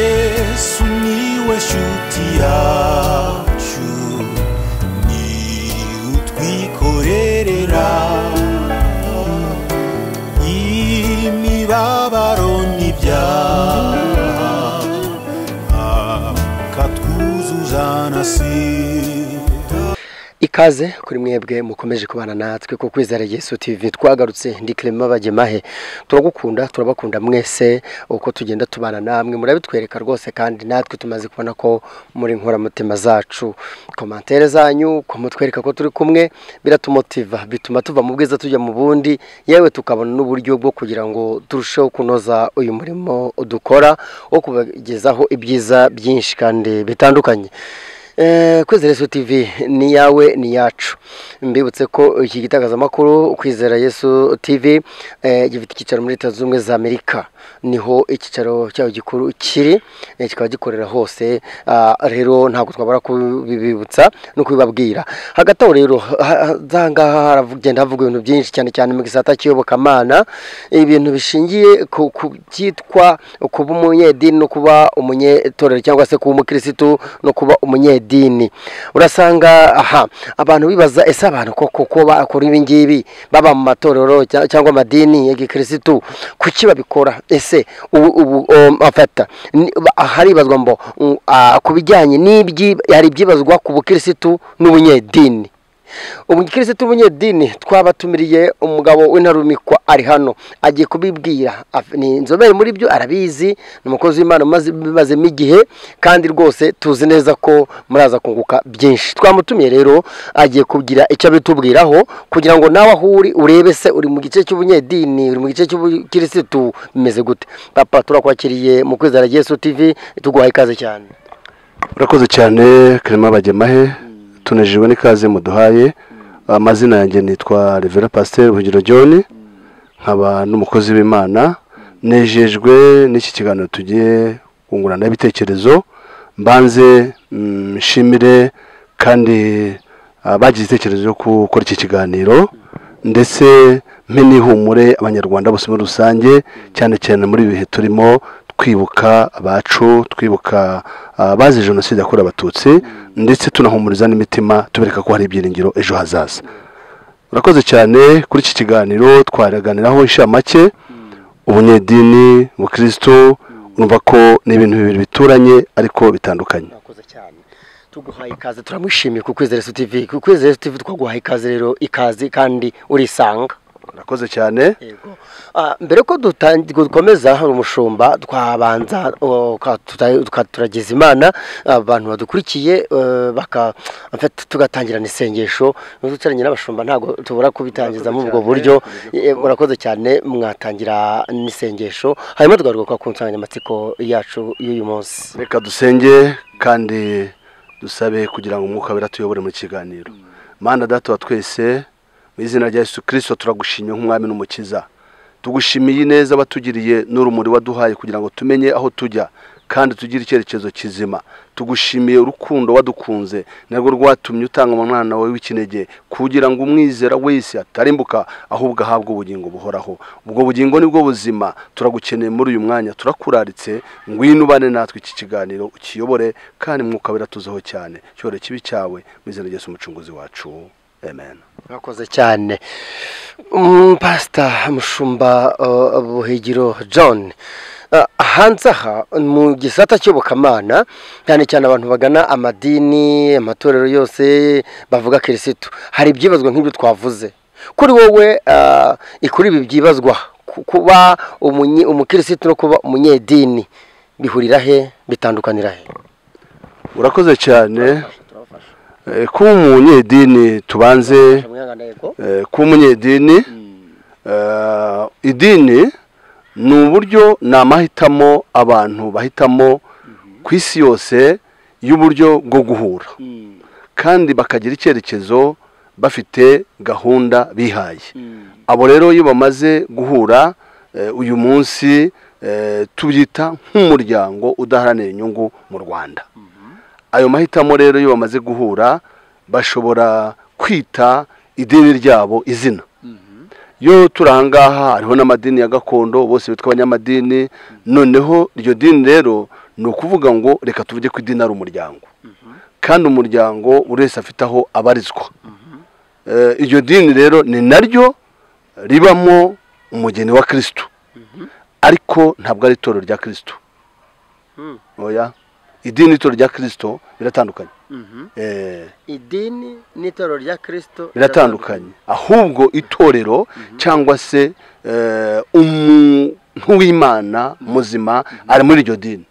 yesu niwe shuti yacu ni utwikorerera imibabaro n'ibyaha akatwuzuza na sida ikaze kuri mwebwe mukomeje kubana natwe ku kwizera yesu tv twagarutse ndi kirema bagemahe turagukunda turabakunda mwese uko tugenda tubana namwe murabitwereka rwose kandi natwe tumaze kubona ko muri nkoramutima zacu komantere zanyu kumutwereka ko turi kumwe biratumotiva bituma tuva mu bwiza tujya mu bundi yewe tukabona n'uburyo bwo kugira ngo turusheho kunoza uyu murimo dukora wo kubagezaho ibyiza byinshi kandi bitandukanye Eh, kwizera yesu tv ni yawe ni yacu mbibutse ko iki gitagazamakuru kwizera yesu tv eh, gifite icyicaro muri leta zunze ubumwe za amerika niho icyicaro cyayo gikuru kiri eh, kikaba gikorera hose ah, rero ntabwo twabura kubibibutsa no kubibabwira hagati aho rero ha- ha- za ngaha haragenda havuga ibintu byinshi cyane cyane mu gisata cy'iyobokamana ibintu bishingiye ku ku byitwa kuba umunyedini no kuba umunyetorero cyangwa se kuba umukirisitu no kuba umunyedini urasanga aha abantu bibaza ese abantu koko ko bakora ibi ngibi baba mu matorero cya- cyangwa amadini ya gikirisitu kuki babikora ese ubu ubu um, afata ni- ba- haribazwa mbo mm, ah, ku bijyanye n'ibyi hari ibyibazwa ku bukirisitu n'ubunyedini umukirisitu w'umunyedini twabatumiriye umugabo w'intarumikwa ari hano agiye kubibwira Af- ni inzobere muri byo arabizi ni umukozi w'imana umaze- ubimazemo igihe kandi rwose tuzi neza ko muraza kunguka byinshi twamutumiye rero agiye kugira icyo abitubwiraho kugira ngo nawe aho uri urebe se uri mu gice cy'ubunyedini uri mu gice cy'ubukirisitu bimeze gute papa turakwakiriye mu kwizera yesu tv tuguhaye ikaze cyane urakoze cyane kirema bagemahe tunejejwe n'ikaze muduhaye amazina yanjye nitwa revera pasiteri buhugiro john nkaba n'umukozi w'imana nejejwe n'iki kiganiro tugiye kungurana ibitekerezo mbanze mm, nshimire kandi ah, bagize igitekerezo cyo gukora iki kiganiro ndetse mpe n'ihumure abanyarwanda bose muri rusange cyane cyane muri ibi bihe turimo twibuka abacu twibuka ah, abazize jenoside yakorewe abatutsi ndetse tunahumuriza n'imitima tubereka ko hari ibyiringiro ejo hazaza urakoze cyane kuri iki kiganiro twaraganiraho inshamake ubunyedini ubukristo urumva ko ni ibintu bibiri bituranye ariko bitandukanye murakoze cyane tuguhaye ikaze turamwishimiye ku kwizera Yesu tv ku kwizera Yesu tv twaguhaye ikaze rero ikaze kandi urisanga urakoze cyane yego Ah, mbere ko dutan- dukomeza hari umushumba twabanza oh, ka- tuta- tuka- turagiza imana abantu badukurikiye eh, baka en fait, tugatangirana isengesho ducaranye n'abashumba ntabwo tubura kubitangiza muri ubwo buryo Eh, murakoze cyane mwatangira n'isengesho hanyuma tugaruka ku nsanganyamatsiko yacu y'uyu munsi reka dusenge kandi dusabe kugira ngo umwuka wera tuyobore mu kiganiro mana data wa twese mu izina rya yesu kirisito turagushimye nk'umwami n'umukiza tugushimiye ineza watugiriye n'urumuri waduhaye kugira ngo tumenye aho tujya kandi tugire icyerekezo kizima tugushimiye urukundo wadukunze narwo rwatumye utanga umwana wawe w'ikinege kugira ngo umwizera wese atarimbuka ahubwo ahabwe ubugingo buhoraho ubwo bugingo nibwo buzima turagukeneye muri uyu mwanya turakuraritse ngwino ubane natwe iki kiganiro ukiyobore kandi mwuka biratuzeho cyane cyore kibi cyawe mu izina rya Yesu umucunguzi wacu amen mwakoze cyane Mm, pasita mushumba uh, buhigiro john Uh, hanze aha mu gisata cy'ubukamana cyane cyane abantu bagana amadini amatorero yose bavuga kirisitu hari ibyibazwa nk'ibyo twavuze kuri wowe uh, ikuri ibi byibazwa ku- kuba umunye- umukirisitu no kuba umunyedini bihurira he bitandukanira he urakoze cyane Eh, kuba umunyedini tubanze Eh, kuba umunyedini eh, idini ni uburyo ni amahitamo abantu bahitamo ku isi yose y'uburyo bwo guhura kandi bakagira icyerekezo bafite gahunda bihaye abo rero iyo bamaze guhura eh, uyu munsi eh, tubyita nk'umuryango udaharanira inyungu mu rwanda ayo mahitamo rero iyo bamaze guhura bashobora kwita idini ryabo izina yo turi ahangaha hariho n'amadini ya gakondo bose bitwa abanyamadini noneho iryo dini rero ni ukuvuga ngo reka tuvuge ko idini ari umuryango kandi umuryango buri wese afite aho abarizwa Eh, iryo dini rero ni naryo ribamo umugeni wa kirisitu ariko ntabwo ari itorero rya kirisitu Mm. oya idini n'itorero rya kirisitu biratandukanye Eh, idini n'itorero rya kirisito biratandukanye ahubwo itorero cyangwa se eh, umuntu w'imana muzima ari muri iryo dini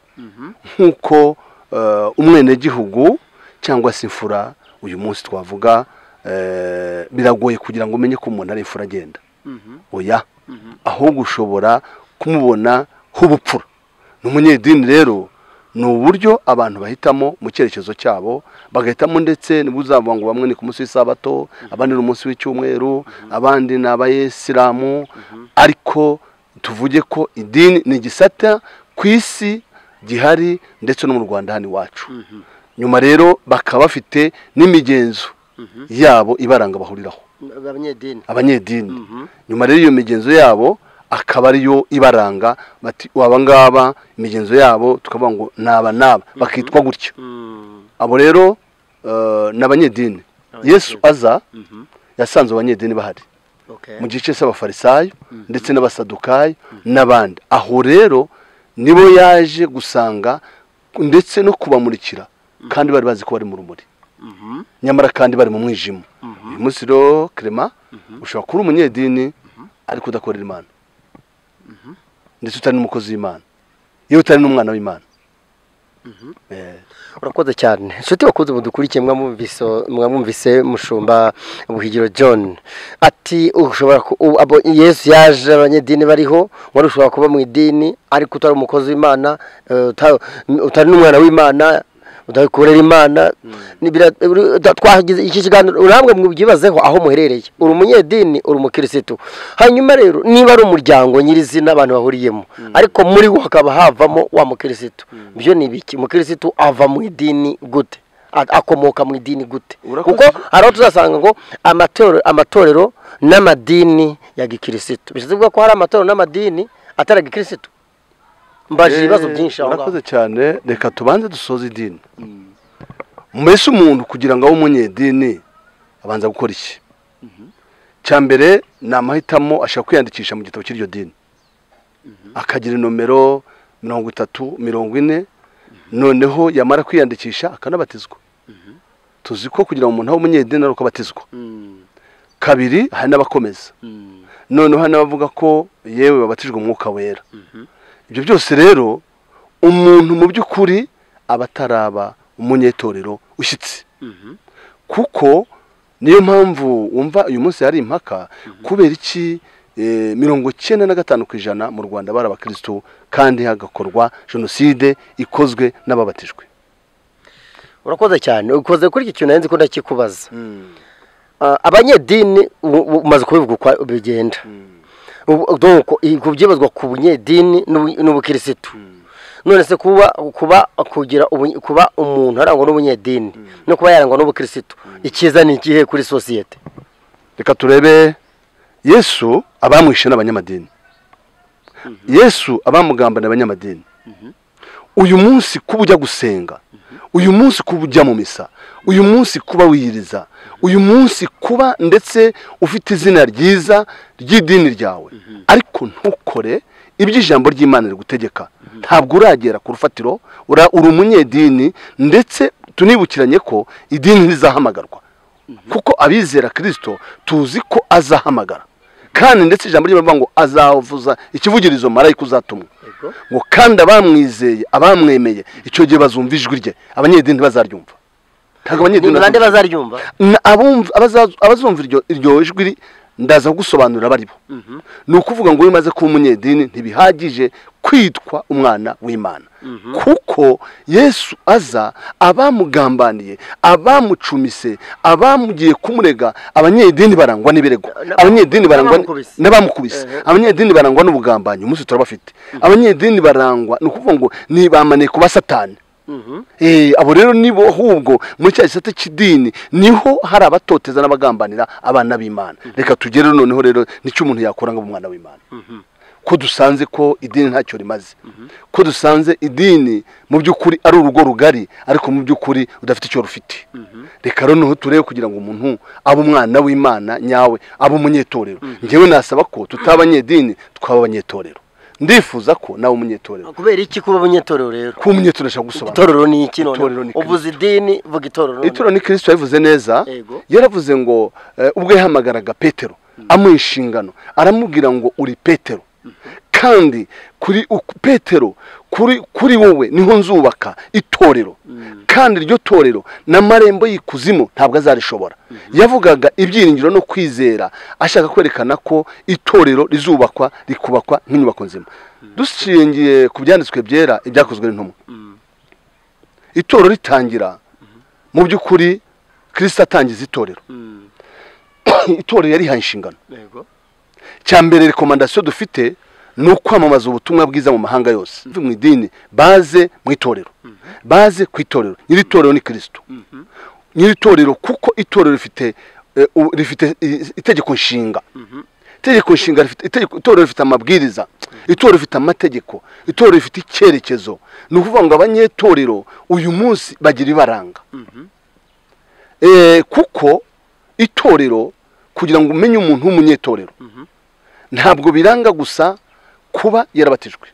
nk'uko eh, umwenegihugu cyangwa se imfura uyu munsi twavuga eh, biragoye kugira ngo umenye ko umuntu ari imfura agenda oya ahubwo ushobora kumubona nk'ubupfura ni umunyedini rero ni uburyo abantu bahitamo mu cyerekezo cyabo bagahitamo ndetse nibwo uzavuga ngo bamwe ni ku munsi w'isabato abandi ni umunsi w'icyumweru abandi ni abayisilamu ariko tuvuge ko idini ni igisata ku isi gihari ndetse no mu rwanda hano iwacu nyuma rero bakaba bafite n'imigenzo yabo ibaranga bahuriraho abanyedini abanyedini nyuma rero iyo migenzo yabo akaba ariyo ibaranga bati waba ngaba imigenzo yabo tukavuga ngo naba naba bakitwa gutya Mm. abo rero eh, ni abanyedini Abanyedini. yesu aza yasanze abanyedini bahari Okay. mu gice cy'abafarisayo ndetse n'abasadukayo n'abandi aho rero nibo yaje gusanga ndetse no kubamurikira kandi bari bazi ko bari mu rumuri Mhm. nyamara kandi bari mu mwijima uyu munsi rero kerema ushobora kuba uri umunyedini ariko udakorera imana ndetse utari n'umukozi w'imana yewe utari n'umwana w'imana Eh, urakoze cyane inshuti bakunze mudukurikiye mwamwumvise mwamwumvise mushumba buhigiro john ati ushobora ku- u- abo yesu yaje abanyedini bariho wari ushobora kuba mu idini ariko utari umukozi w'imana eh, uta- utari n'umwana w'imana udakorera imana Ni bira- uri- da- twagize iki kiganiro urambwe mubyibazeho aho muherereye uri umunyedini uri umukirisitu hanyuma rero niba ari umuryango nyirizina abantu bahuriyemo ariko muri wo hakaba havamo wa mukirisitu byo ni ibiki umukirisitu ava mu idini gute A- akomoka mu idini gute Urakoze. kuko hari aho tuzasanga ngo amatorero amatorero n'amadini ya gikirisitu bishatse kuvuga ko hari amatorero n'amadini atari agikirisitu mbaje ibibazo eh, byinshi aho ngaho. urakoze cyane reka tubanze dusoze idini mbese umuntu kugira ngo abe umunyedini abanza gukora iki cya mbere ni amahitamo ashaka kwiyandikisha mu gitabo cy'iryo dini akagira nomero mirongo itatu mirongo ine noneho yamara kwiyandikisha akanabatizwa tuzi ko kugira ngo umuntu abe umunyedini ari uko abatizwa Mm, kabiri hari n'abakomeza mm, noneho hari n'abavuga ko yewe babatijwe umwuka wera mhm. ibyo byose rero umuntu mu by'ukuri aba ataraba umunyetorero ushyitse Mhm. kuko niyo mpamvu wumva uyu munsi hari impaka kubera iki eh, mirongo icyenda na gatanu ku ijana mu rwanda bari abakirisitu kandi hagakorwa jenoside ikozwe n'ababatijwe urakoze cyane ukoze kuri iki kintu nari nzi ko ndakikubaza Ah, abanyedini u- u- umaze kubivuga uko bigenda Ubu- donc i- ku byibazwa ku bunyedini n'ubu- n'ubukirisitu none se kuba kuba kugira ubu- kuba umuntu arangwa n'ubunyedini no kuba yarangwa n'ubukirisitu icyiza ni ikihe kuri sosiyete reka turebe yesu abamwishe ni abanyamadini yesu abamugamba ni abanyamadini uyu munsi kuba ujya gusenga uyu munsi kuba ujya mu misa uyu munsi kuba wiyiriza uyu munsi kuba ndetse ufite izina ryiza ry'idini ryawe ariko ntukore ibyo ijambo ry'imana rigutegeka ntabwo uragera ku rufatiro ura- uri umunyedini ndetse tunibukiranye ko idini rizahamagarwa kuko abizera kirisito tuzi ko azahamagara kandi ndetse ijambo ry'imana ngo azavuza ikivugirizo marayika uzatumwa Yego. ngo kandi abamwizeye abamwemeye icyo gihe bazumva ijwi rye abanyedini ntibazaryumva ntabwo abanyedini ni bande bazumva. bazaryumva Na- abumva- abaza- abazumva iryo iryo jwi ri- ndaza kugusobanurira abo ari bo ni ukuvuga ngo iyo umaze kuba umunyedini ntibihagije kwitwa umwana w'imana kuko yesu aza abamugambaniye abamucumise abamugiye kumurega abanyedini barangwa n'ibirego N'aba- abanyedini barangwa n'abamukubise. n'abamukubise abanyedini barangwa n'ubugambanyi umunsi turabafite abanyedini barangwa ni ukuvuga ngo ni bamaniye kuba satani Eh, abo rero nibo ahubwo muri cya gisate cy'idini niho hari abatoteza n'abagambanira abana b'imana reka tugere noneho rero nicyo umuntu yakora ngo abe umwana w'imana ko dusanze ko idini ntacyo rimaze ko dusanze idini mu by'ukuri ari urugo rugari ariko mu by'ukuri udafite icyo rufite reka noneho turebe kugira ngo umuntu abe umwana w'imana nyawe abe umunyetorero ngewe nasaba ko tutaba abanyedini twaba abanyetorero ndifuza ko nawe umunyetorero kubera iki kuba abanyetorero rero kuba umunyetorero ashobora gusobanura itorero ni iki Itorero none ni uvuze idini vuga itorero noneho. itorero ni kirisito yabivuze neza Yego. yaravuze ngo eh, ubwo yahamagaraga petero amuha inshingano aramubwira ngo uri petero kandi kuri uku- petero kuri kuri wowe niho nzubaka itorero kandi iryo torero n'amarembo y'ikuzimu ntabwo azarishobora yavugaga ibyiringiro no kwizera ashaka kwerekana ko itorero rizubakwa rikubakwa nk'inyubako nzima dushingiye ku byanditswe byera ibyakozwe n'intumwa itorero ritangira mu by'ukuri kirisita atangiza itorero Mm, itorero yarihaye inshingano yego cya mbere rekomandasiyo dufite ni ukwamamaza ubutumwa bwiza mu mahanga yose mu idini baze mu itorero baze ku itorero nyiri itorero ni kirisito nyiri itorero kuko itorero rifite eh, u- rifite i- itegeko nshinga itegeko nshinga rifite itegeko- itorero rifite amabwiriza itorero rifite amategeko itorero rifite icyerekezo ni ukuvuga ngo abanyetorero uyu munsi bagira ibaranga Eh, kuko itorero kugira ngo umenye umuntu w'umunyetorero ntabwo biranga gusa kuba yarabatijwe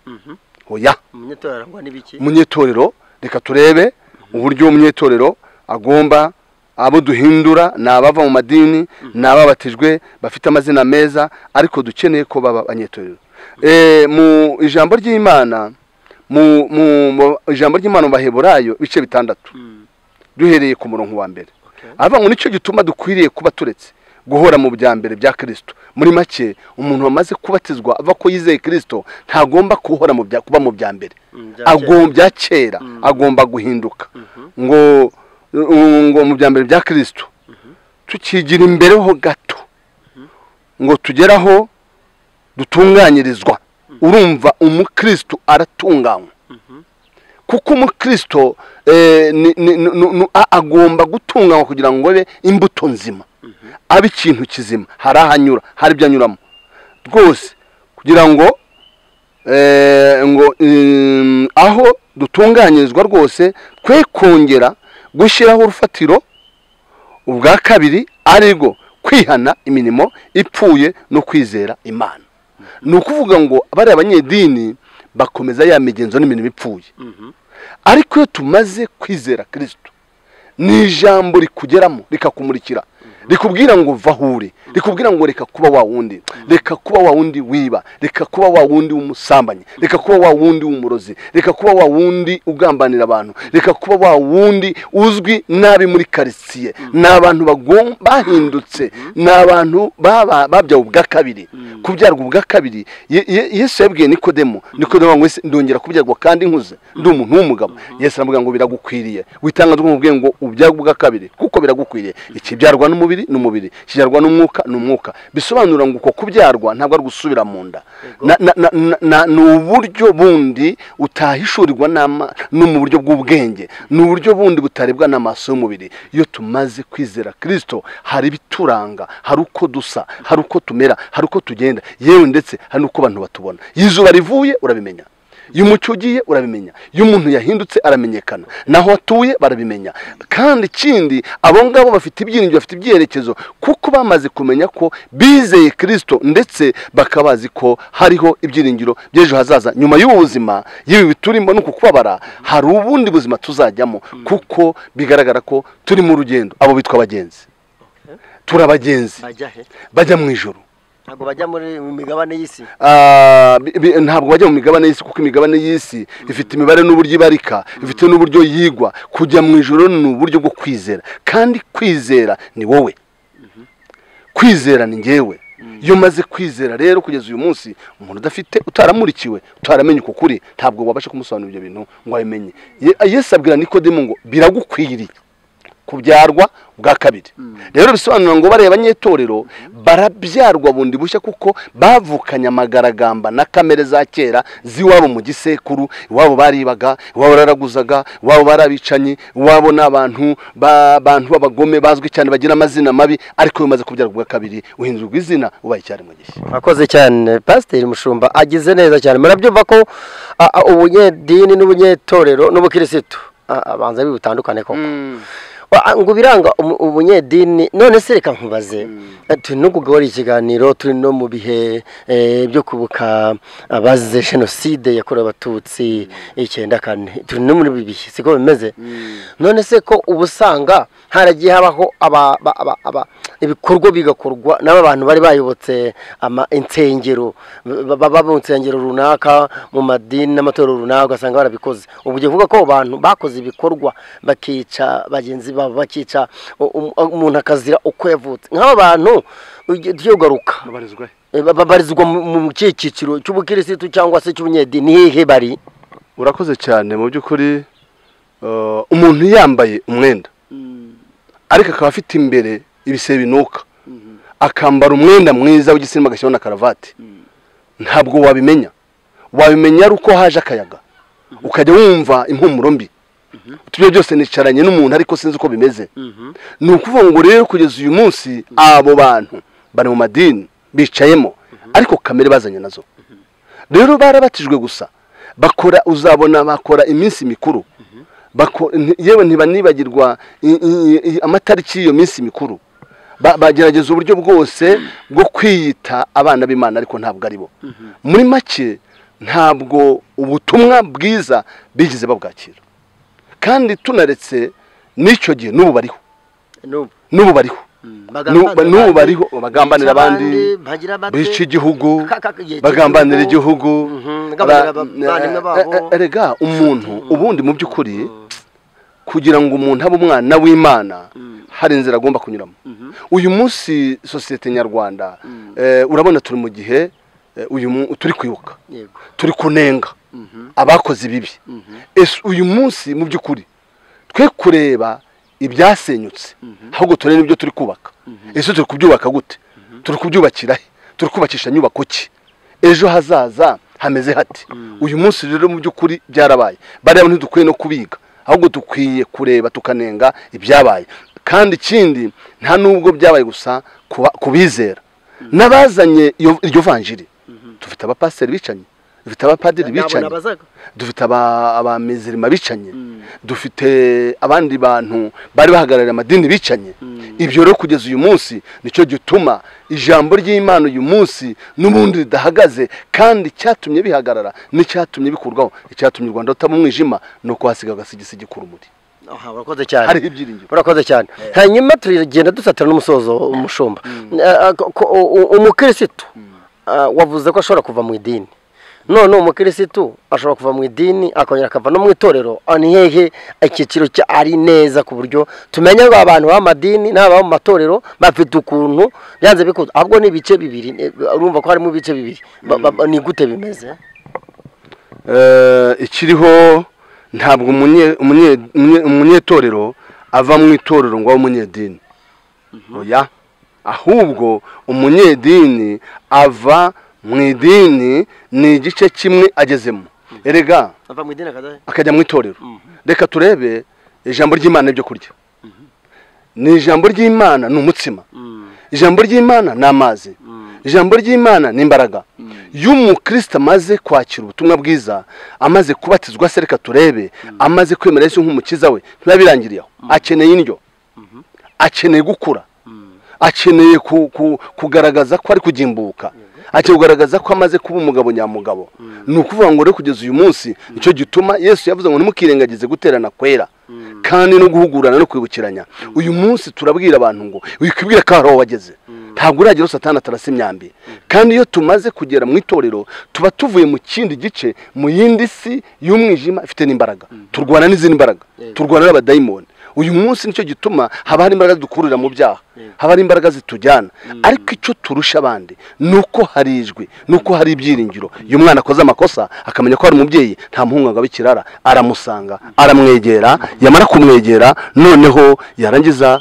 oya umunyetorero arangwa n'ibiki umunyetorero reka turebe uburyo umunyetorero agomba abo duhindura ni abava mu madini ni ababatijwe bafite amazina meza ariko dukeneye ko baba abanyetorero Eh, mu ijambo ry'imana mu mu- mu ijambo ry'imana mu baheburayo ibice bitandatu Mm, duhereye ku murongo wa mbere okay. aravuga ngo nicyo gituma dukwiriye kuba turetse guhora mu bya mbere bya kirisito muri make umuntu wamaze kubatizwa ava ko yizeye kirisito ntagomba guhora mu bya- kuba mu bya mbere Mm, bya Agom- bya kera Mm. agomba guhinduka Mhm. ngo ngo mu bya mbere bya kirisito tukigira imbere ho gato ngo tugere aho dutunganyirizwa urumva umukristo aratunganywa kuko umukristo eh, ni- ni- ni- ni- ni- a- agomba gutunganywa kugira ngo abe imbuto nzima abe ikintu kizima hari ahanyura hari ibyo anyuramo rwose kugira ngo eh, ngo mm, aho dutunganyirizwa rwose twe kongera gushyiraho urufatiro ubwa kabiri ari rwo kwihana imirimo ipfuye no kwizera imana ni ukuvuga ngo bariya abanyedini bakomeza ya migenzo n'imirimo ipfuye Mhm. ariko iyo tumaze kwizera kirisito ni ijambo rikugeramo rikakumurikira rikubwira ngo vahure rikubwira ngo reka kuba wa wundi reka kuba wa wundi wiba reka kuba wa wundi w'umusambanyi reka kuba wa wundi w'umurozi reka kuba wa wundi ugambanira abantu reka kuba wa wundi uzwi nabi muri karitsiye ni abantu bagom- bahindutse ni abantu baba- babyawe ubwa kabiri kubyarwa ubwa kabiri Ye- Ye- yesu yabwiye nikodemo nikodemo ngo ese ndongera kubyarwa kandi nkuze ndi umuntu w'umugabo yesu aravuga ngo biragukwiriye witanga rw'umubwiye ngo ubyarwa ubwa kabiri kuko biragukwiriye ikibyarwa n'umubiri ni umubiri ikibyarwa n'umwuka ni umwuka bisobanura ngo uko kubyarwa ntabwo ari ugusubira mu nda Na- na- na- na- na- ni uburyo bundi utahishurirwa n'ama- no mu buryo bw'ubwenge ni uburyo bundi butarebwa n'amaso y'umubiri iyo tumaze kwizera kirisito hari ibituranga hari uko dusa hari uko tumera hari uko tugenda yewe ndetse hari n'uko abantu batubona iyo izuba rivuye urabimenya iyo umucyo ugiye urabimenya iyo umuntu yahindutse aramenyekana naho atuye barabimenya kandi ikindi abo ngabo bafite ibyiringiro bafite ibyerekezo kuko bamaze kumenya ko bizeye kirisito ndetse bakaba bazi ko hariho ibyiringiro by'ejo hazaza nyuma y'ubu buzima yewe biturimo no kukubabara hari ubundi buzima tuzajyamo kuko bigaragara ko turi mu rugendo abo bitwa abagenzi turi abagenzi bajya he bajya mu ijoro ntabwo bajya muri mu migabane y'isi Ah, bi- bi- ntabwo bajya mu migabane y'isi kuko imigabane y'isi ifite imibare n'uburyo ibarika ifite n'uburyo yigwa kujya mu ijoro ni uburyo bwo kwizera kandi kwizera ni wowe kwizera ni ngewe iyo umaze kwizera rero kugeza uyu munsi umuntu udafite utaramurikiwe utaramenya uko kuri ntabwo wabasha kumusobanurira ibyo bintu ngo abimenye Ye- yesu abwira nikodemu ngo biragukwiriye kubyarwa bwa kabiri rero bisobanura ngo bareba nyitorero barabyarwa bundi bushya kuko bavukanye amagaragamba na kamere za kera z'iwabo mu gisekuru iwabo baribaga iwabo bararaguzaga iwabo barabicanyi iwabo ni abantu ba- abantu b'abagome bazwi cyane bagira amazina mabi ariko iyo umaze kubyarwa bwa kabiri uhindurwa izina ubaye icyari mu gishya akoze cyane pasiteri mushumba agize neza cyane murabyumva ko a- a- ubunyedini n'ubunyetorero n'ubukirisitu a- abanza bibutandukane koko Wa- ngo biranga umu- ubunyedini none se reka nkubaze Eh, turi no kugabura ikiganiro turi no mu bihe eh, byo kubuka abazize jenoside yakorewe abatutsi icyenda kane turi no muri ibi bihe siko bimeze none se ko uba usanga haragiye habaho aba- ba- aba- aba- ibikorwa bigakorwa n'aba bantu bari bayobotse ama- insengero ba- baba mu nsengero runaka mu madini n'amatorero runaka ugasanga barabikoze ubu ugiye kuvuga ko abo bantu bakoze ibikorwa bakica bagenzi babo bakica u- um- umuntu akazira uko yavutse nk'aba bantu ugiye- tugiye kugaruka Eh, ba- babarizwa mu mu kihe cyiciro cy'ubukirisitu cyangwa se cy'ubunyedini hehe bari urakoze cyane mu by'ukuri eh, umuntu yambaye umwenda ariko akaba afite imbere ibise binuka akambara umwenda mwiza w'igisirimu agashyiraho na karavati ntabwo wabimenya wabimenya ari uko haje akayaga ukajya wumva impumuro mbi tubyo byose nicaranye n'umuntu ariko sinzi uko bimeze ni ukuvuga ngo rero kugeza uyu munsi abo bantu bari mu madini bicayemo ariko kamere bazanye nazo rero barabatijwe gusa bakora uzabona bakora iminsi mikuru Bako- nti- yewe ntibanibagirwa i- i- i- amatariki y'iyo minsi mikuru Ba- bagerageza uburyo bwose bwo kwiyita abana b'imana ariko ntabwo ari bo muri make ntabwo ubutumwa bwiza bigeze babwakira kandi tunaretse n'icyo gihe n'ubu bariho n'ubu n'ubu bariho bagambanira N'ubu- abandi, n'ubu bariho bagambanira bica abandi abandi, bagira bate, bica igihugu ka- ka- yica bagambanira igihugu, igihugu mhm, bagambanira abavandimwe ba- eh, eh, babo. eh, rega umuntu ubundi mu by'ukuri kugira ngo umuntu abe umwana w'imana hari inzira agomba kunyuramo uyu munsi sosiyete nyarwanda eh, urabona turi mu gihe eh, uyu mu- turi kwibuka yego turi kunenga abakoze ibibi ese uyu munsi mu by'ukuri twe kureba ibyasenyutse ahubwo turebe n'ibyo turi kubaka ese turi kubyubaka gute turi kubyubakira he turi kubakisha nyubako ki ejo hazaza hameze hati uyu munsi rero mu by'ukuri byarabaye bariya bantu dukwiye no kubiga ahubwo dukwiye kureba tukanenga ibyabaye kandi ikindi nta n'ubwo byabaye gusa kuba- kubizera n'abazanye iyo- iryo vanjiri dufite abapasiteri bicanye dufite abapadiri bicanye dufite aba- abamizirima bicanye dufite abandi bantu bari bahagarariye amadini bicanye ibyo rero kugeza uyu munsi nicyo gituma ijambo ry'imana uyu munsi n'ubundi ridahagaze kandi icyatumye bihagarara n'icyatumye bikurwaho icyatumye u rwanda rutaba umwijima ni uko hasigaye agasigisigi k'urumuri aha urakoze cyane hariho ibyiringiro urakoze cyane hanyuma turagenda dusatira n'umusozo umushumba Eh, eh, ko- ko- u- u- umukirisitu ah, wavuze ko ashobora kuva mu idini none umukirisitu ashobora kuva mu idini akongera akava no mu itorero Ah, ni hehe icyiciro cya ari neza ku buryo tumenya ngo abantu b'amadini n'ababa mu matorero bafite ukuntu byanze bikuze ahubwo ni ibice bibiri eh, urumva ko harimo ibice bibiri Ba- ba- ba- ni gute bimeze Eh, ikiriho ntabwo umunye- umunye- umunye- umunyetorero ava mu itorero ngo abe umunyedini oya ahubwo umunyedini ava mu idini ni igice kimwe agezemo erega ava mu idini akajya akajya mu itorero reka turebe ijambo ry'imana ibyo kurya ni ijambo ry'imana ni umutsima ijambo ry'imana ni amazi ijambo ry'imana ni imbaraga iyo umukristo amaze kwakira ubutumwa bwiza amaze kubatizwa se reka turebe amaze kwemera yesu nk'umukiza we biba birangiriye aho akeneye indyo akeneye gukura akeneye ku- ku- kugaragaza ko ari kugimbuka akeneye kugaragaza ko amaze kuba umugabo nyamugabo ni ukuvuga ngo rero kugeza uyu munsi nicyo gituma yesu yavuze ngo ntimukirengagize guterana kwera kandi no guhugurana no kwibukiranya uyu munsi turabwira abantu ngo wikwibwira ko hari aho wageze ntabwo uragira aho satani atarasa imyambi kandi iyo tumaze kugera mu itorero tuba tuvuye mu kindi gice mu yindi si y'umwijima ifite n'imbaraga turwana n'izindi mbaraga turwana n'abadayimoni uyu munsi nicyo gituma haba hari imbaraga dukurira mu byaha haba hari imbaraga zitujyana ariko icyo turusha abandi ni uko hari ijwi ni uko hari ibyiringiro iyo umwana akoze amakosa akamenya ko hari umubyeyi nta muhungu angaba ikirara aramusanga aramwegera yamara kumwegera noneho yarangiza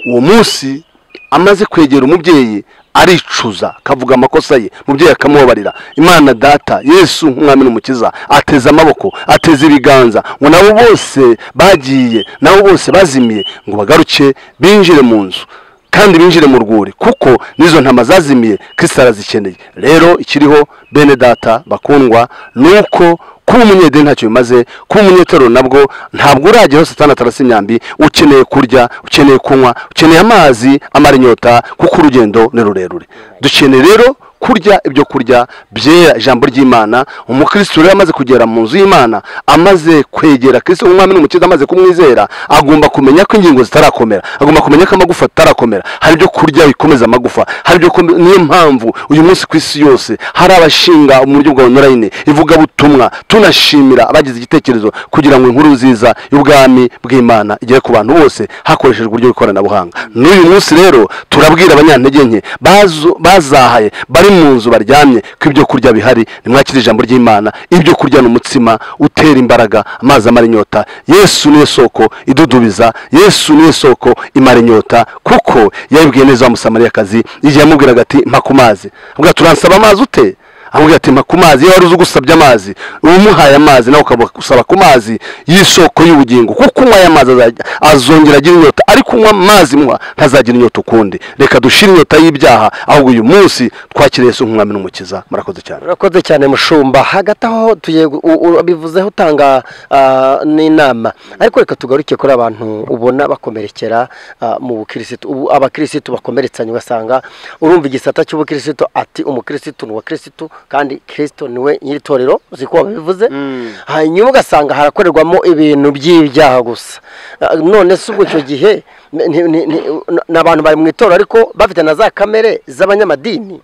uwo munsi amaze kwegera umubyeyi aricuza akavuga amakosa ye umubyeyi akamubabarira imana data yesu nk'umwami n'umukiza ateze amaboko ateze ibiganza ngo nabo bose bagiye nabo bose bazimiye ngo bagaruke binjire mu nzu kandi binjire mu rwuri kuko n'izo ntama zazimiye kirisita arazikeneye rero ikiriho bene data bakundwa ni uko kuba umunyedeni ntacyo bimaze kuba umunyetorero nabwo ntabwo urajya hose atandatu arasa imyambi ukeneye kurya ukeneye kunywa ukeneye amazi amara inyota kuko urugendo ni rurerure dukeneye rero kurya ibyo kurya byera ijambo ry'imana umukristo rero amaze kugera mu nzu y'imana amaze kwegera kristo umwami n'umukiza amaze kumwizera agomba kumenya ko ingingo zitarakomera agomba kumenya ko amagufa atarakomera hari ibyo kurya bikomeza amagufa hari ibyo kome- niyo mpamvu uyu munsi ku isi yose hari abashinga mu buryo bwa onorayini ivugabutumwa tunashimira abagize igitekerezo kugira ngo inkuru nziza y'ubwami bw'imana igere ku bantu bose hakoreshejwe uburyo bw'ikoranabuhanga n'uyu munsi rero turabwira abanyantege nke bazu- bazahaye bari mu nzu baryamye ko ibyo kurya bihari nimwakire ijambo ry'imana ibyo kurya ni umutsima utera imbaraga amazi amara inyota yesu niyo soko idudubiza yesu niyo soko imara inyota kuko yabibwiye neza wa musamariyakazi igihe yamubwiraga ati mpa ku mazi avuga turansaba amazi ute amubwira ati mpa ku mazi iyo wari uzi ugusabye amazi umuhaye amazi nawe ukaba usaba ku mazi y'isoko y'ubugingo kuko unywa aya mazi azajya- azongera agira inyota ariko unywa amazi muha ntazagira inyota ukundi reka dushire inyota y'ibyaha ahubwo uyu munsi twakiriye Yesu nk'umwami n'umukiza murakoze cyane urakoze cyane mushumba hagati aho tugiye gu- u- u- bivuzeho utanga ah, n'inama ariko reka tugaruke kuri abantu ubona bakomerekera ah, mu bukirisitu ubu abakirisitu bakomeretsanye ugasanga urumva igisata cy'ubukirisitu ati umukirisitu ni uwa kirisitu kandi kirisito niwe nyir'itorero uzi ko babivuze hanyuma ugasanga harakorerwamo ibintu by'ibyaha gusa Ah, none se ubwo icyo gihe ni- ni- ni- ni ni abantu bari mu itorero ariko bafite na za kamere z'abanyamadini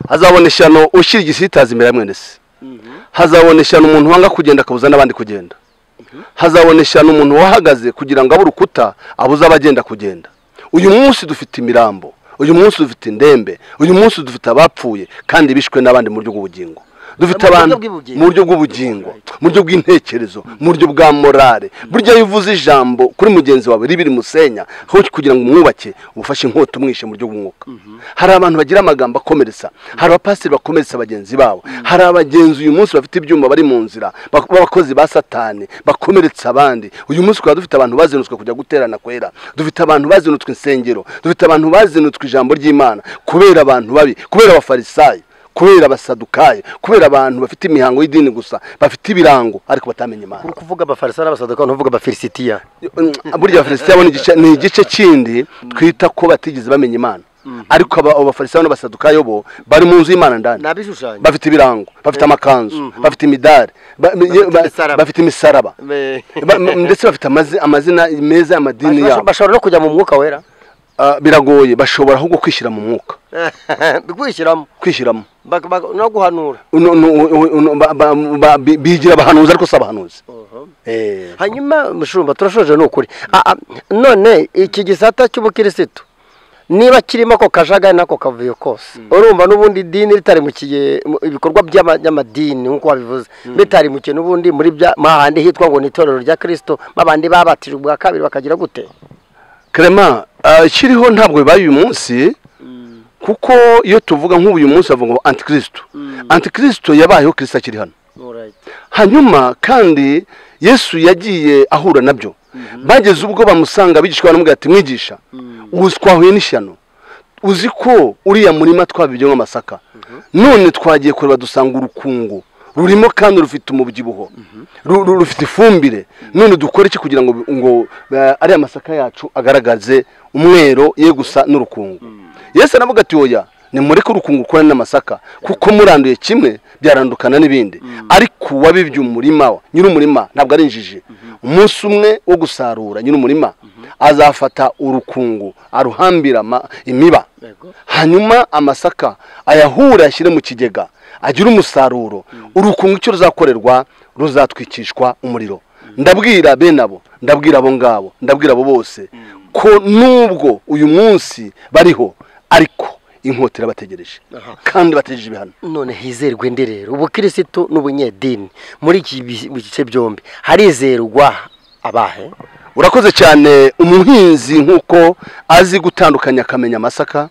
hazabona ishyano ushyira igisitaza imbere ya mwene se hazabona ishyano umuntu wanga kugenda akabuza n'abandi kugenda hazabona ishyano umuntu wahagaze kugira ngo abe urukuta abuze abagenda kugenda uyu munsi dufite imirambo uyu munsi dufite indembe uyu munsi dufite abapfuye kandi bishwe n'abandi mu buryo bw'ubugingo dufite Mu buryo abantu bw'ubugingo. mu buryo bw'ubugingo mu buryo bw'intekerezo mu buryo bwa morale burya iyo uvuze ijambo kuri mugenzi wawe ribi rimusenya aho kugira ngo umwubake umufashe inkota umwishe mu buryo bw'umwuka hari abantu bagira amagambo akomeretsa hari abapasiteri bakomeretsa bagenzi babo hari abagenzi uyu munsi bafite ibyuma bari mu nzira bak- b'abakozi ba satani bakomeretsa abandi uyu munsi twaba dufite abantu bazinutswe kujya guterana kwera dufite abantu bazinutswe insengero dufite abantu bazinutswe ijambo ry'imana kubera abantu babi kubera abafarisayi kubera abasadukaye kubera abantu bafite imihango y'idini gusa bafite ibirango ariko batamenya imana uri kuvuga abafarisayo n'abasaduka ntuvuga abafilisitiya burya abafilisitiya bo ni igice- ni igice kindi twita ko batigeze bamenya imana ariko aba- abo bafarisao n'abasadukayo bo bari mu nzu y'imana ndani ni abishushanyo bafite ibirango bafite amakanzu bafite imidari ba- ba- imisaraba. bafite imisaraba Be- Ba- m- ndetse bafite amazi- amazina meza y'amadini Basho- yabo bashobora no kujya mu mwuka wera Ah, biragoye bashobora ahubwo kwishyira mu mwuka kwishyiramo kwishyiramo bak- bak- no guhanura Uno- uno- uno- uno- ba- ba- ba- bi- bigira abahanuzi ariko si abahanuzi Eh. hanyuma mushumba turashoje ni ukuri Ah, ah, none iki gisata cy'ubukirisitu niba kirimo ako kajagari n'ako kavuyo kose urumva n'ubundi idini ritarimukiye mu- ibikorwa by'ama- by'amadini nk'uko wabivuze bitarimukiye n'ubundi muri bya mahandi hitwa ngo ni itorero rya kirisito babandi babatijwe ubwa kabiri bakagira gute Clement kiriho ntabwo bibaye uyu munsi kuko iyo tuvuga nk'ubu uyu munsi bavuga ngo antikristo antikristo yabayeho kirisita akiri hano hanyuma kandi yesu yagiye ahura nabyo bageze ubwo bamusanga abigishwa baramubwira ati mwigisha ubu twahuye n'ishyano uzi ko uriya murima twabibyemo amasaka none twagiye kureba dusanga urukungu rurimo kandi rufite umubyibuho Ru- ru- rufite ifumbire none dukore iki kugira ngo ngo eh, ariya masaka yacu agaragaze umwero ye gusa n'urukungu yesu aravuga ati oya nimureke urukungu rukorane n'amasaka kuko muranduye kimwe byarandukana n'ibindi ariko uwabibye umurima wa nyir'umurima ntabwo ari injiji umunsi umwe wo gusarura nyir'umurima azafata urukungu aruhambira ama- imiba hanyuma amasaka ayahure ashyire mu kigega agire umusaruro urukungu icyo ruzakorerwa ruzatwikishwa umuriro ndabwira bene abo ndabwira abo ngabo ndabwira abo bose ko nubwo uyu munsi bariho ariko inkota irabategereje kandi bategereje ibihano none hizerwe ndi rero ubukirisitu n'ubunyedini muri iki bi- bice byombi harizerwa abahe urakoze cyane umuhinzi nk'uko azi gutandukanya akamenya amasaka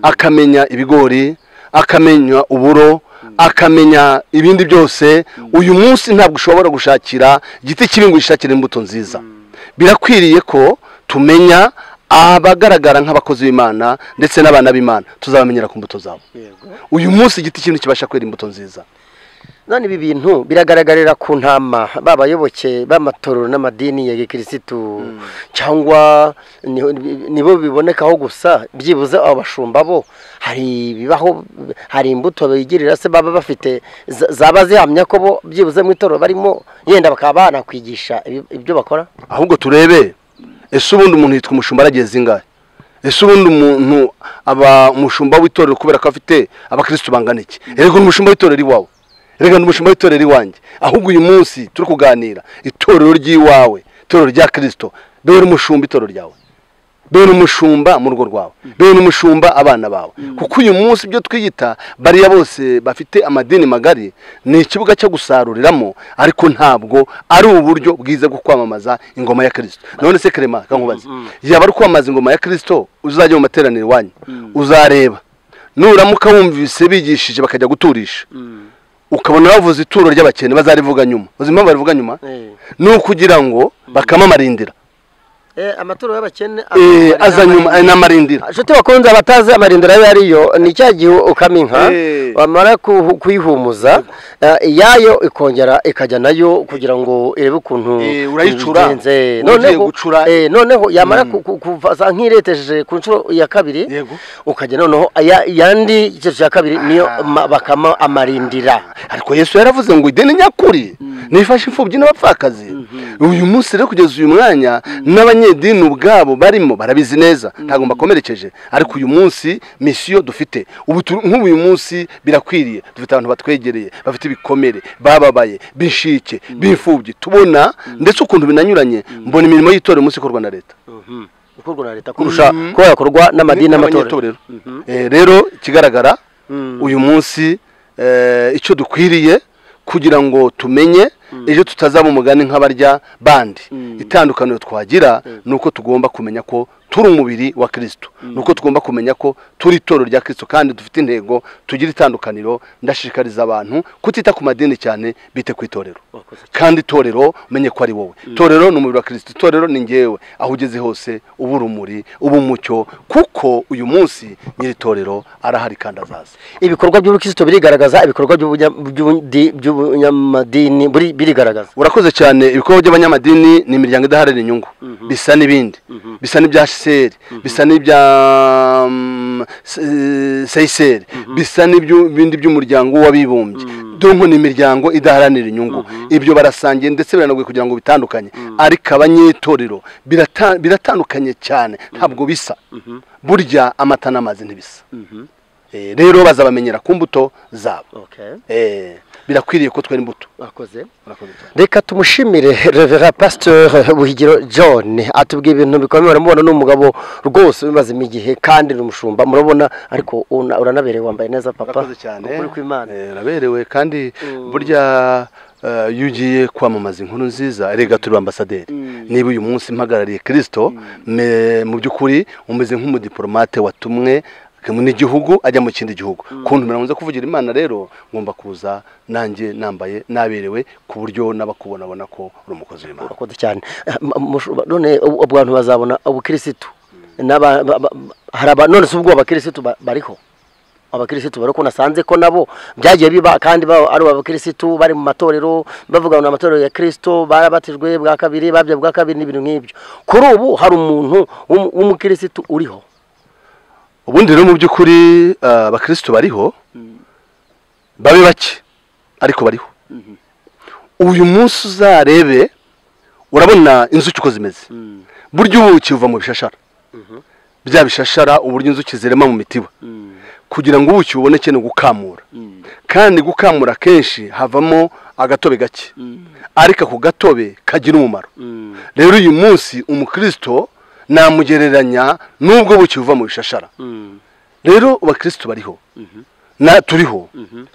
akamenya ibigori akamenya uburo akamenya ibindi byose uyu munsi ntabwo ushobora gushakira igiti kibi ngo gishakire imbuto nziza birakwiriye ko tumenya abagaragara nk'abakozi b'imana ndetse n'abana b'imana tuzabamenyera ku mbuto zabo uyu munsi igiti kimwe kibasha kwera imbuto nziza none ibi bintu biragaragarira ku ntama babayoboke b'amatorero n'amadini ya gikirisitu cyangwa niho- nibo bibonekaho gusa byibuze abashumba bo hari ibibaho hari imbuto bigirira se baba bafite za- zaba zihamya ko bo byibuze mu itorero barimo yenda bakaba banakwigisha ibi- ibyo bakora ahubwo turebe ese ubundi umuntu yitwa umushumba aragiye zingahe ese ubundi umuntu aba umushumba w'itorero kubera ko afite abakirisitu bangana iki erega ni umushumba w'itorero iwawe erega ni umushumba w'itorero iwanjye ahubwo uyu munsi turi kuganira itorero ry'iwawe itorero rya kirisito bewe n'umushumba itorero ryawe bewe n'umushumba mu rugo rwawe bewe n'umushumba abana bawe kuko uyu munsi ibyo twiyita bariya bose bafite amadini magari ni ikibuga cyo gusaruriramo ariko ntabwo ari uburyo bwiza bwo kwamamaza ingoma ya kirisito none se kerema kankubaze yaba ari kwamamaza ingoma ya kirisito uzajya mu materaniro iwanyu uzareba nuramuka wumvise bigishije bakajya guturisha ukabona bavuze ituro ry'abakene bazarivuga nyuma uzi impamvu barivuga nyuma Eh. ni ukugira ngo bakamamarindira amaturo y'abakene Eh, aza nyuma eh, n'amarindira inshuti bakunze abatazi amarindira ayo ariyo ni cya gihe ukama inka Eh. wamara kuhu- kuyihumuza eh, iyayo ikongera ikajya nayo kugira ngo irebe ukuntu Eh, urayicura. ibigenze. Uba ugiye Noneho- gucura. eh, noneho yamara ku- ku- kuvaza nk'ireteje ku nshuro ya kabiri Yego. ukajya noneho aya- yandi cyo ya kabiri niyo ma- bakama amarindira ariko yesu yaravuze ngo ideni nyakuri nifashe imfubyi n'abapfakazi uyu munsi rero kugeza uyu mwanya n'abanyedini ubwabo barimo barabizi neza ntabwo mbakomerekeje ariko uyu munsi misiyo dufite ubu tu- nk'ubu uyu munsi birakwiriye dufite abantu batwegereye bafite ibikomere bababaye b'inshike b'imfubyi tubona ndetse ukuntu binanyuranye mbona imirimo y'itorero umunsi ikorwa na leta ikorwa na leta kurusha kuba yakorwa n'amadini n'amatorero n'abanyetorero Eh, rero ikigaragara uyu munsi eh, icyo dukwiriye kugira ngo tumenye ejo tutazaba umugani nk'abarya bandi itandukaniro twagira ni uko tugomba kumenya ko turi umubiri wa kirisito ni uko tugomba kumenya ko turi itorero rya kirisito kandi dufite intego tugira itandukaniro ndashishikariza abantu kutita ku madini cyane bite ku itorero kandi itorero umenye ko ari wowe itorero ni umubiri wa kirisito itorero ni ngewe aho ugeze hose uba urumuri uba umucyo kuko uyu munsi nyiri itorero arahari kandi azaza ibikorwa by'ubukristo birigaragaza ibikorwa by'ubunya- by'ubundi- by'ubunyamadini buri- birigaragaza urakoze cyane ibikorwa by'abanyamadini ni imiryango idaharanira inyungu bisa n'ibindi bisa n'ibya seri bisa n'ibya mm, se- seyiseri bisa n'ibindi by'umuryango w'abibumbye donko ni imiryango idaharanira inyungu ibyo barasangiye ndetse biranagoye kugira ngo bitandukanye ariko abanyetorero birata- biratandukanye cyane ntabwo bisa burya amata n'amazi ntibisa Eh, rero bazabamenyera ku mbuto zabo Eh, birakwiriye ko twera imbuto bakoze urakoze cyane reka tumushimire revera pasiteri buhigiro john atubwira ibintu bikomeye uramubona ni umugabo rwose ubimazemo igihe kandi ni umushumba murabona ariko una- uranaberewe wambaye neza papa urakoze cyane ukuri kw'imana Eh, uraberewe kandi burya eh, iyo ugiye kwamamaza inkuru nziza erega turi ambasaderi niba uyu munsi mpagarariye kirisito me- mu by'ukuri umeze nk'umudiporomate watumwe mu n'igihugu ajya mu kindi gihugu kuntu nkunze kuvugira imana rero ngomba kuza nanjye nambaye naberewe ku buryo n'abakubonabona ko uri umukozi w'imana urakoze cyane Eh, ma- mushu- none ubu- abantu bazabona ubukirisitu N'aba- ba- ba- hari aba- none si ubwo abakirisitu ba- bariho abakirisitu bariho ko nasanze ko nabo byagiye biba kandi ba- ari abakirisitu bari mu matorero bavuga ngo ni amatorero ya kirisito barabatijwe bwa kabiri babye bwa kabiri n'ibintu nk'ibyo kuri ubu hari umuntu w'umu- w'umukirisitu uriho ubundi rero mu by'ukuri eh, abakirisitu bariho babe bake ariko bariho uyu munsi uzarebe urabona inzuki uko zimeze burya ubuki buva mu bishashara bya bishashara uburyo inzuki zirema mu mitiba kugira ngo ubuki buboneke ni ugukamura kandi gukamura kenshi havamo agatobe gake ariko ako gatobe kagira umumaro rero uyu munsi umukristo namugereranya n'ubwo bukiva mu bishashara rero abakristo bariho na turiho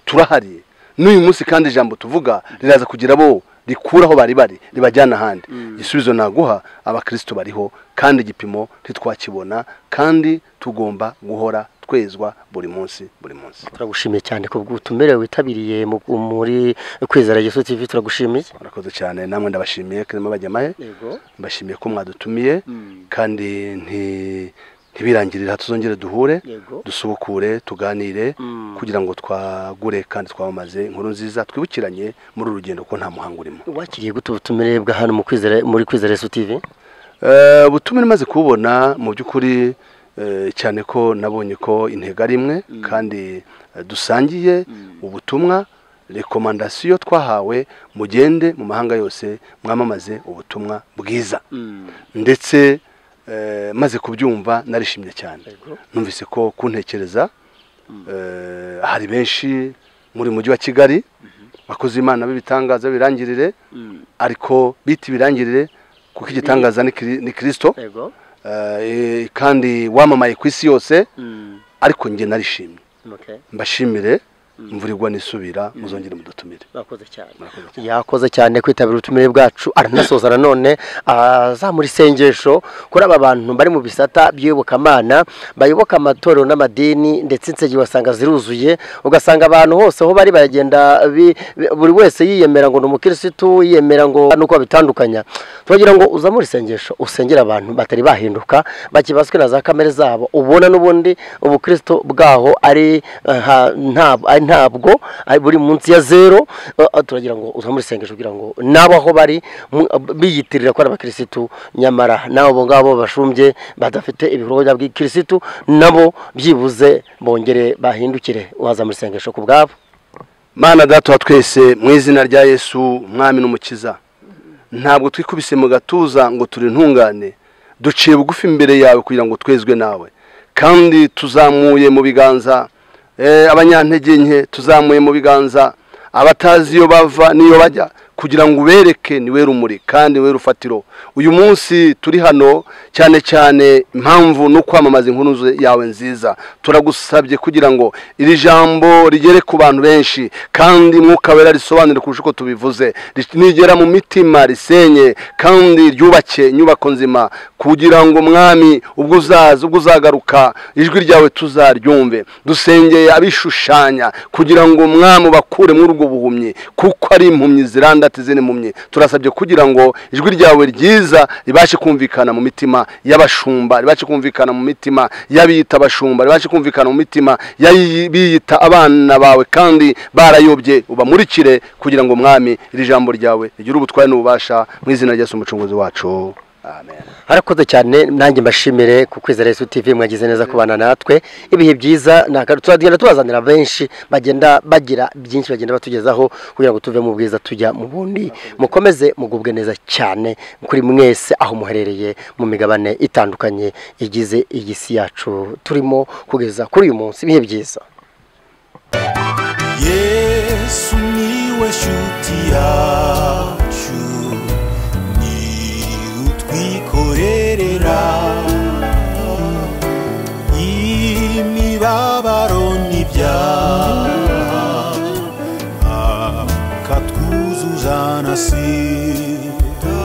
turahari n'uyu munsi kandi ijambo tuvuga riraza kugira bo rikura aho bari bari ribajyana ahandi igisubizo naguha abakristo bariho kandi igipimo ntitwakibona kandi tugomba guhora twezwa buri munsi buri munsi turagushimiye cyane ku bw'ubutumire witabiriye mu- muri kwizera Yesu TV turagushimiye murakoze cyane namwe ndabashimiye kandi bajyamaye yego mbashimiye ko mwadutumiye kandi nti- ntibirangirire aha tuzongere duhure Yego. dusubukure tuganire Mm. kugira ngo twagure kandi twamamaze inkuru nziza twibukiranye muri uru rugendo ko nta muhanga urimo wakiriye gute ubutumire bwa hano mu kwizera muri kwizera Yesu TV Eh, ubutumire maze kububona mu by'ukuri eh, cyane ko nabonye ko intego ari imwe kandi eh, dusangiye ubutumwa rekomandasiyo twahawe mugende mu mahanga yose mwamamaze ubutumwa bwiza ndetse eh, maze kubyumva narishimye cyane numvise ko kuntekereza eh, hari benshi muri mujyi wa kigali bakoze imana b'ibitangaza birangirire ariko bita ibirangirire kuko igitangaza ni Kiri- ni kirisito yego eh, kandi wamamaye ku isi yose ariko njye narishimye okay mbashimire imvura igwa nisubira muzongere mudutumire murakoze cyane Murakoze yakoze cyane kwitabira ubutumire bwacu aranasoza nanone azamura isengesho kuri aba bantu bari mu bisata by'iyobokamana bayoboka amatorero n'amadini ndetse insengero ugasanga ziruzuye ugasanga abantu hose aho bari baragenda bi- bi- buri wese yiyemera ngo ni umukirisitu yiyemera ngo nuko babitandukanya turagira ngo uzamure isengesho usengere abantu batari bahinduka bakibazwe na za kamere zabo ubona n'ubundi ubukristo bwaho ari eh, ha- nta- ari ntabwo ari buri munsi ya zero eh, eh, turagira ngo uzamure isengesho kugira ngo nabo aho bari mu- biyitirira ko ari abakirisitu nyamara nabo abo ngabo bashumbye badafite ibikorwa bya bw'ikirisitu nabo byibuze bongere bahindukire wazamura isengesho ku bwabo mana data wa twese mu izina rya yesu umwami n'umukiza ntabwo twikubise mu gatuza ngo turi intungane duciye bugufi imbere yawe kugira ngo twezwe nawe kandi tuzamuye mu biganza eh, abanyantege nke tuzamuye mu biganza abatazi iyo bava n'iyo bajya kugira ngo ubereke niwe rumuri kandi niwe rufatiro uyu munsi turi hano cyane cyane impamvu ni ukwamamaza inkuru ze- yawe nziza turagusabye kugira ngo iri jambo rigere ku bantu benshi kandi mwuka wera risobanure kurusha uko tubivuze ri- nigera mu mitima risenye kandi ryubake inyubako nzima kugira ngo mwami ubwo uzaza ubwo uzagaruka ijwi ryawe tuzaryumve dusengeye abishushanya kugira ngo mwami ubakure muri ubwo buhumyi kuko ari impumyi ziranda ati zini mpumyi turasabye kugira ngo ijwi ryawe ryiza ribashe kumvikana mu mitima y'abashumba ribashe kumvikana mu mitima y'abiyita abashumba ribashe kumvikana mu mitima y'abiyita abana bawe kandi barayobye ubamurikire kugira ngo mwami iri jambo ryawe rigire ubutware n'ububasha mu izina rya Yesu umucunguzi wacu amen harakoze cyane nanjye mbashimire ku kwizera Yesu TV mwagize neza kubana natwe ibihe byiza naka- tuzagenda tubazanira benshi bagenda bagira byinshi bagenda batugezaho kugira ngo tuve mu bwiza tujya mu bundi mukomeze mugubwe neza cyane kuri mwese aho muherereye mu migabane itandukanye igize iyi si yacu turimo kugeza kuri uyu munsi ibihe byiza yesu niwe shuti yacu ni utwikorerera imibabaro n'ibyaha akatwuzuza na sida